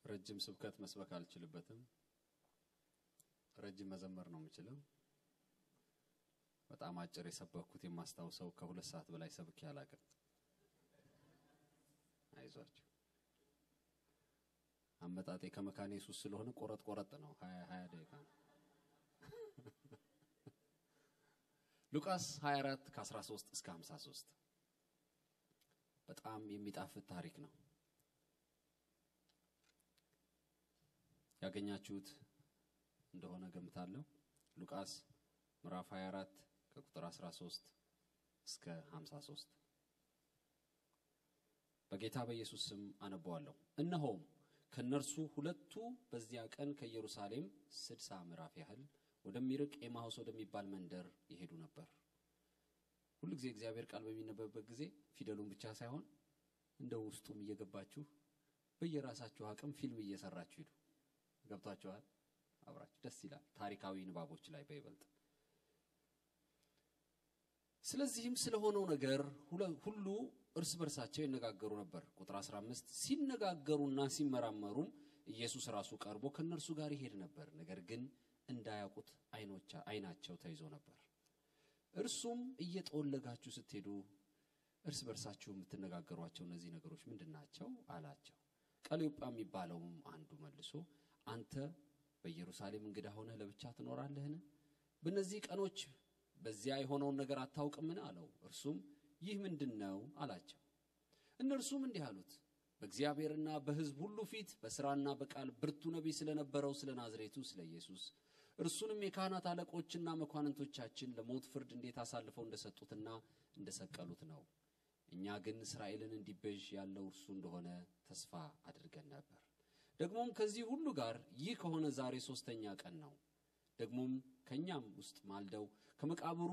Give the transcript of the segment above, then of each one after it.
ረጅም ስብከት መስበክ አልችልበትም። ረጅም መዘመር ነው የምችለው። በጣም አጭር የሰበኩት የማስታውሰው ከሁለት ሰዓት በላይ ሰብኬ አላውቅም። አይዟችሁ። አመጣጤ ከመካነ ኢየሱስ ስለሆነ ቆረጥ ቆረጥ ነው። ሀያ ሀያ ደቂቃ ነው። ሉቃስ 24 ከ13 እስከ 53 በጣም የሚጣፍጥ ታሪክ ነው። ያገኛችሁት እንደሆነ ገምታለሁ። ሉቃስ ምዕራፍ 24 ከቁጥር 13 እስከ 53 በጌታ በኢየሱስ ስም አነበዋለሁ። እነሆም ከእነርሱ ሁለቱ በዚያ ቀን ከኢየሩሳሌም ስድሳ ምዕራፍ ያህል ወደሚርቅ ኤማሁስ ወደሚባል መንደር ይሄዱ ነበር። ሁሉ ጊዜ እግዚአብሔር ቃል በሚነበብበት ጊዜ ፊደሉን ብቻ ሳይሆን እንደ ውስጡም እየገባችሁ በየራሳችሁ አቅም ፊልም እየሰራችሁ ሂዱ። ገብቷችኋል? አብራችሁ ደስ ይላል። ታሪካዊ ንባቦች ላይ በይበልጥ ስለዚህም ስለሆነው ነገር ሁሉ እርስ በርሳቸው ይነጋገሩ ነበር። ቁጥር 15 ሲነጋገሩና ሲመራመሩም ኢየሱስ ራሱ ቀርቦ ከእነርሱ ጋር ይሄድ ነበር። ነገር ግን እንዳያውቁት ዓይናቸው ተይዞ ነበር። እርሱም እየጠወለጋችሁ ስትሄዱ እርስ በርሳችሁ የምትነጋገሯቸው እነዚህ ነገሮች ምንድን ናቸው? አላቸው። ቀለዮጳ የሚባለውም አንዱ መልሶ አንተ በኢየሩሳሌም እንግዳ ሆነህ ለብቻ ትኖራለህን? በእነዚህ ቀኖች በዚያ የሆነውን ነገር አታውቅምን? አለው። እርሱም ይህ ምንድን ነው አላቸው። እነርሱም እንዲህ አሉት፣ በእግዚአብሔርና በሕዝብ ሁሉ ፊት በሥራና በቃል ብርቱ ነቢይ ስለነበረው ስለ ናዝሬቱ ስለ ኢየሱስ እርሱንም የካህናት አለቆችና መኳንንቶቻችን ለሞት ፍርድ እንዴት አሳልፈው እንደሰጡትና እንደሰቀሉት ነው። እኛ ግን እስራኤልን እንዲቤዥ ያለው እርሱ እንደሆነ ተስፋ አድርገን ነበር። ደግሞም ከዚህ ሁሉ ጋር ይህ ከሆነ ዛሬ ሦስተኛ ቀን ነው። ደግሞም ከእኛም ውስጥ ማልደው ከመቃብሩ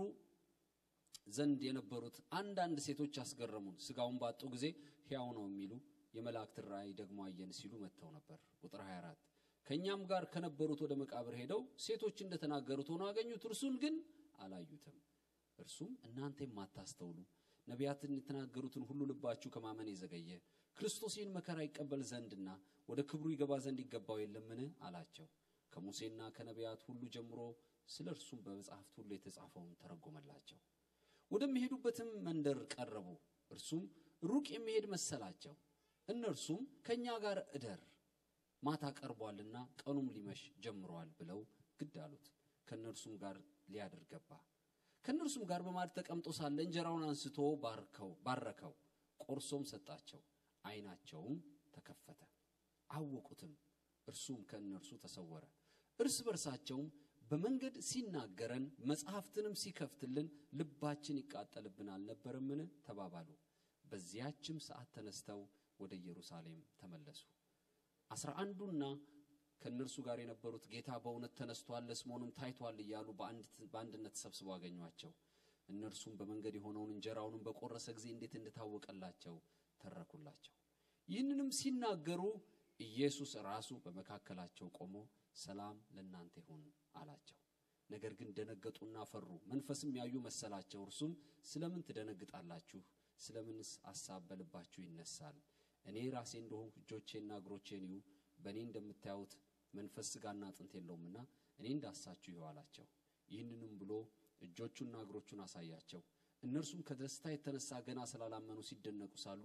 ዘንድ የነበሩት አንዳንድ ሴቶች አስገረሙን። ሥጋውን ባጡ ጊዜ ሕያው ነው የሚሉ የመላእክትን ራእይ ደግሞ አየን ሲሉ መጥተው ነበር። ቁጥር 24 ከእኛም ጋር ከነበሩት ወደ መቃብር ሄደው ሴቶች እንደተናገሩት ሆኖ አገኙት፣ እርሱን ግን አላዩትም። እርሱም እናንተ የማታስተውሉ ነቢያትን የተናገሩትን ሁሉ ልባችሁ ከማመን የዘገየ ክርስቶስ ይህን መከራ ይቀበል ዘንድና ወደ ክብሩ ይገባ ዘንድ ይገባው የለምን አላቸው። ከሙሴና ከነቢያት ሁሉ ጀምሮ ስለ እርሱም በመጽሐፍት ሁሉ የተጻፈውን ተረጎመላቸው። ወደሚሄዱበትም መንደር ቀረቡ። እርሱም ሩቅ የሚሄድ መሰላቸው። እነርሱም ከእኛ ጋር እደር ማታ ቀርቧልና ቀኑም ሊመሽ ጀምሯል ብለው ግድ አሉት። ከእነርሱም ጋር ሊያድር ገባ። ከእነርሱም ጋር በማዕድ ተቀምጦ ሳለ እንጀራውን አንስቶ ባርከው ባረከው፣ ቆርሶም ሰጣቸው። ዓይናቸውም ተከፈተ፣ አወቁትም። እርሱም ከእነርሱ ተሰወረ። እርስ በርሳቸውም በመንገድ ሲናገረን መጽሐፍትንም ሲከፍትልን ልባችን ይቃጠልብን አልነበረምን? ተባባሉ። በዚያችም ሰዓት ተነስተው ወደ ኢየሩሳሌም ተመለሱ። አስራ አንዱና ከእነርሱ ጋር የነበሩት ጌታ በእውነት ተነስቷል፣ ለስምዖንም ታይቷል እያሉ በአንድነት ተሰብስበው አገኟቸው። እነርሱም በመንገድ የሆነውን እንጀራውንም በቆረሰ ጊዜ እንዴት እንደታወቀላቸው ተረኩላቸው። ይህንንም ሲናገሩ ኢየሱስ ራሱ በመካከላቸው ቆሞ ሰላም ለእናንተ ይሁን አላቸው። ነገር ግን ደነገጡና ፈሩ፣ መንፈስም ያዩ መሰላቸው። እርሱም ስለምን ትደነግጣላችሁ? ስለምንስ አሳብ በልባችሁ ይነሳል? እኔ ራሴ እንደሆንኩ እጆቼና እግሮቼን እዩ። በእኔ እንደምታዩት መንፈስ ሥጋና አጥንት የለውምና እኔ እንዳሳችሁ ይሁ አላቸው። ይህንንም ብሎ እጆቹና እግሮቹን አሳያቸው። እነርሱም ከደስታ የተነሳ ገና ስላላመኑ ሲደነቁ ሳሉ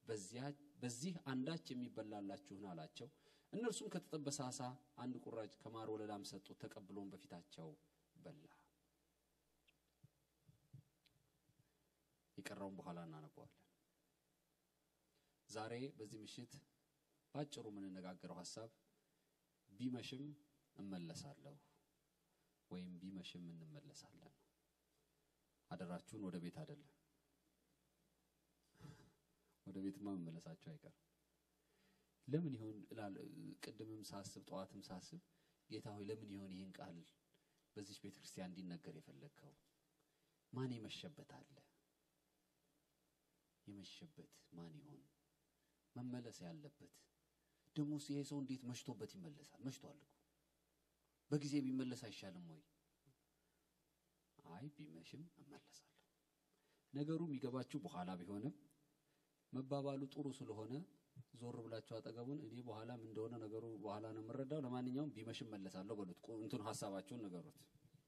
በዚህ አንዳች የሚበላላችሁን አላቸው። እነርሱም ከተጠበሰ ዓሣ አንድ ቁራጭ ከማር ወለላም ሰጡት። ተቀብሎን በፊታቸው በላ። የቀረውን በኋላ እናነበዋለን። ዛሬ በዚህ ምሽት ባጭሩ የምንነጋገረው ሀሳብ ቢመሽም እመለሳለሁ ወይም ቢመሽም እንመለሳለን። አደራችሁን ወደ ቤት አይደለም። ወደ ቤትማ መመለሳቸው አይቀርም። ለምን ይሆን ቅድምም ሳስብ ጠዋትም ሳስብ ጌታ ሆይ ለምን ይሆን ይህን ቃል በዚች ቤተ ክርስቲያን እንዲነገር የፈለግከው? ማን የመሸበት አለ? የመሸበት ማን ይሆን መመለስ ያለበት? ደግሞ ይሄ ሰው እንዴት መሽቶበት ይመለሳል? መሽቷል እኮ በጊዜ ቢመለስ አይሻልም ወይ? አይ ቢመሽም እመለሳለሁ። ነገሩ የሚገባችሁ በኋላ ቢሆንም መባባሉ ጥሩ ስለሆነ ዞር ብላችሁ አጠገቡን እኔ በኋላ ምን እንደሆነ ነገሩ በኋላ ነው የምረዳው። ለማንኛውም ቢመሽም መለሳለሁ በሉት። ቁ- እንትን ሀሳባቸውን ነገሩት።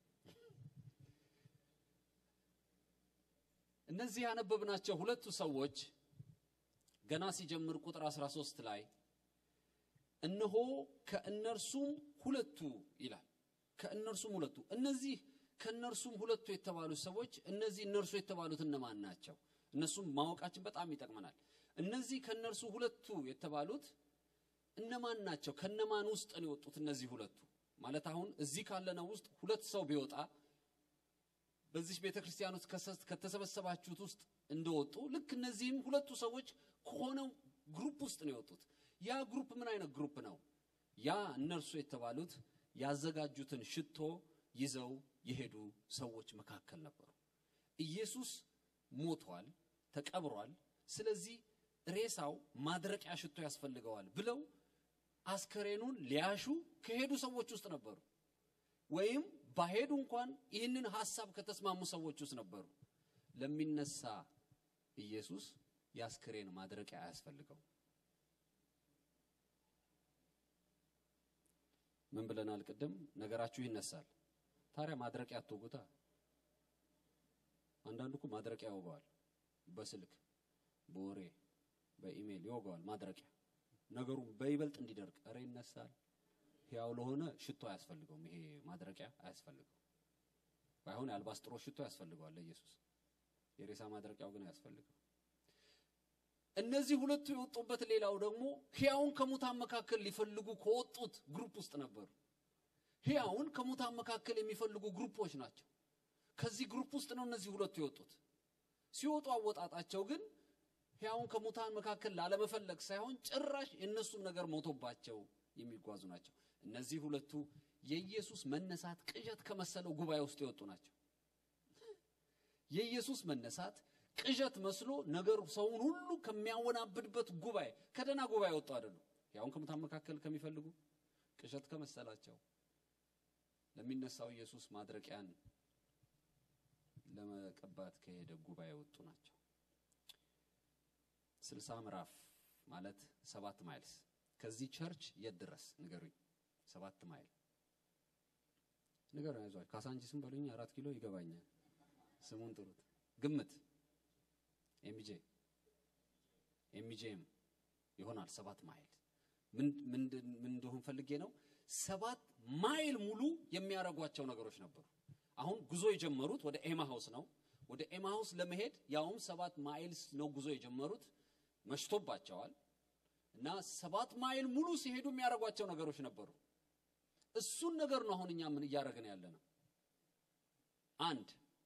እነዚህ ያነበብናቸው ሁለቱ ሰዎች ገና ሲጀምር ቁጥር 13 ላይ እነሆ ከእነርሱም ሁለቱ ይላል። ከእነርሱም ሁለቱ እነዚህ ከእነርሱም ሁለቱ የተባሉት ሰዎች እነዚህ እነርሱ የተባሉት እነማን ናቸው? እነሱም ማወቃችን በጣም ይጠቅመናል። እነዚህ ከእነርሱ ሁለቱ የተባሉት እነማን ናቸው? ከነማን ውስጥ ነው የወጡት? እነዚህ ሁለቱ ማለት አሁን እዚህ ካለነው ውስጥ ሁለት ሰው ቢወጣ በዚህ ቤተ ክርስቲያን ውስጥ ከሰ- ከተሰበሰባችሁት ውስጥ እንደወጡ ልክ እነዚህም ሁለቱ ሰዎች ከሆነው ግሩፕ ውስጥ ነው የወጡት። ያ ግሩፕ ምን አይነት ግሩፕ ነው? ያ እነርሱ የተባሉት ያዘጋጁትን ሽቶ ይዘው የሄዱ ሰዎች መካከል ነበሩ። ኢየሱስ ሞቷል፣ ተቀብሯል። ስለዚህ ሬሳው ማድረቂያ ሽቶ ያስፈልገዋል ብለው አስከሬኑን ሊያሹ ከሄዱ ሰዎች ውስጥ ነበሩ። ወይም ባሄዱ እንኳን ይህንን ሐሳብ ከተስማሙ ሰዎች ውስጥ ነበሩ። ለሚነሳ ኢየሱስ የአስክሬን ማድረቂያ አያስፈልገው። ምን ብለናል ቅድም? ነገራችሁ ይነሳል። ታዲያ ማድረቂያ አትወጉታ። አንዳንዱ እኮ ማድረቂያ ይወገዋል። በስልክ በወሬ በኢሜይል ይወገዋል ማድረቂያ። ነገሩ በይበልጥ እንዲደርቅ እረ ይነሳል። ሕያው ለሆነ ሽቶ አያስፈልገውም። ይሄ ማድረቂያ አያስፈልገው። ባይሆን የአልባስጥሮስ ሽቶ ያስፈልገዋል ለኢየሱስ። የሬሳ ማድረቂያው ግን አያስፈልገው። እነዚህ ሁለቱ የወጡበት ሌላው ደግሞ ሕያውን ከሙታን መካከል ሊፈልጉ ከወጡት ግሩፕ ውስጥ ነበሩ። ሕያውን ከሙታን መካከል የሚፈልጉ ግሩፖች ናቸው። ከዚህ ግሩፕ ውስጥ ነው እነዚህ ሁለቱ የወጡት። ሲወጡ አወጣጣቸው ግን ሕያውን ከሙታን መካከል ላለመፈለግ ሳይሆን ጭራሽ የእነሱም ነገር ሞቶባቸው የሚጓዙ ናቸው። እነዚህ ሁለቱ የኢየሱስ መነሳት ቅዠት ከመሰለው ጉባኤ ውስጥ የወጡ ናቸው። የኢየሱስ መነሳት ቅዠት መስሎ ነገሩ ሰውን ሁሉ ከሚያወናብድበት ጉባኤ ከደና ጉባኤ ወጡ አይደሉም። ያውን ከሙታን መካከል ከሚፈልጉ ቅዠት ከመሰላቸው ለሚነሳው ኢየሱስ ማድረቂያን ለመቀባት ከሄደ ጉባኤ ወጡ ናቸው። ስልሳ ምዕራፍ ማለት ሰባት ማይልስ ከዚህ ቸርች የት ድረስ ንገሩኝ። ሰባት ማይል ንገሩኝ። አይዟችሁ ካሳንቺስም በሉኝ አራት ኪሎ ይገባኛል። ስሙን ጥሩት። ግምት ኤምጄ ኤምጄም ይሆናል ሰባት ማይል ምን ምን ምን እንደሆን ፈልጌ ነው። ሰባት ማይል ሙሉ የሚያደርጓቸው ነገሮች ነበሩ። አሁን ጉዞ የጀመሩት ወደ ኤማሃውስ ነው። ወደ ኤማሃውስ ለመሄድ ያውም ሰባት ማይልስ ነው ጉዞ የጀመሩት። መሽቶባቸዋል እና ሰባት ማይል ሙሉ ሲሄዱ የሚያደርጓቸው ነገሮች ነበሩ። እሱን ነገር ነው አሁን እኛ ምን እያደረግን ያለ ነው። አንድ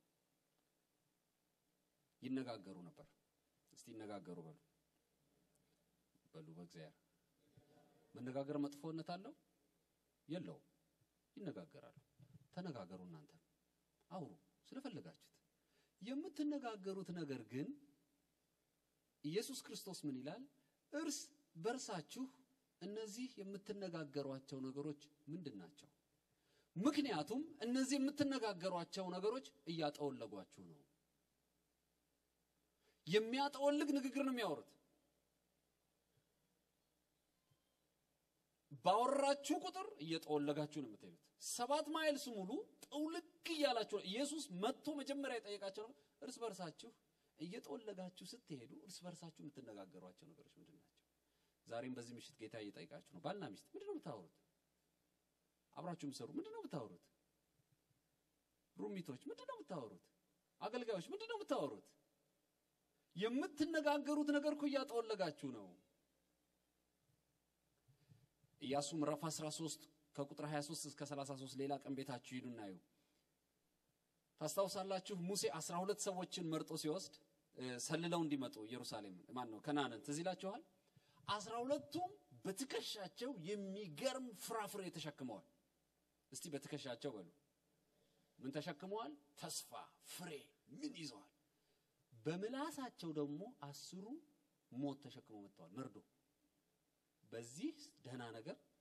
ይነጋገሩ ነበር። እስቲ ይነጋገሩ በሉ በሉ። በእግዚአብሔር መነጋገር መጥፎነት አለው የለውም? ይነጋገራሉ። ተነጋገሩ። እናንተ አውሩ ስለፈለጋችሁት። የምትነጋገሩት ነገር ግን ኢየሱስ ክርስቶስ ምን ይላል? እርስ በርሳችሁ እነዚህ የምትነጋገሯቸው ነገሮች ምንድን ናቸው? ምክንያቱም እነዚህ የምትነጋገሯቸው ነገሮች እያጠወለጓችሁ ነው። የሚያጠወልግ ንግግር ነው የሚያወሩት። ባወራችሁ ቁጥር እየጠወለጋችሁ ነው የምትሄዱት። ሰባት ማይልስ ሙሉ ጠውልግ እያላችሁ ነው። ኢየሱስ መጥቶ መጀመሪያ የጠየቃቸው ነው እርስ በርሳችሁ እየጠወለጋችሁ ስትሄዱ እርስ በርሳችሁ የምትነጋገሯቸው ነገሮች ምንድን ናቸው? ዛሬም በዚህ ምሽት ጌታ እየጠይቃችሁ ነው። ባልና ሚስት ምንድን ነው የምታወሩት? አብራችሁ የምትሰሩ ምንድን ነው የምታወሩት? ሩሚቶች ምንድን ነው የምታወሩት? አገልጋዮች ምንድን ነው የምታወሩት? የምትነጋገሩት ነገር እኮ እያጠወለጋችሁ ነው። ኢያሱ ምዕራፍ 13 ከቁጥር 23 እስከ 33 ሌላ ቀን ቤታችሁ ሂዱ እናዩ። ታስታውሳላችሁ ሙሴ 12 ሰዎችን መርጦ ሲወስድ ሰልለው እንዲመጡ ኢየሩሳሌም ማን ነው ከናንን ትዝ ይላችኋል። አስራ ሁለቱም በትከሻቸው የሚገርም ፍራፍሬ ተሸክመዋል። እስቲ በትከሻቸው በሉ ምን ተሸክመዋል? ተስፋ ፍሬ ምን ይዘዋል? በምላሳቸው ደግሞ አስሩ ሞት ተሸክመው መጥተዋል። መርዶ በዚህ ደህና ነገር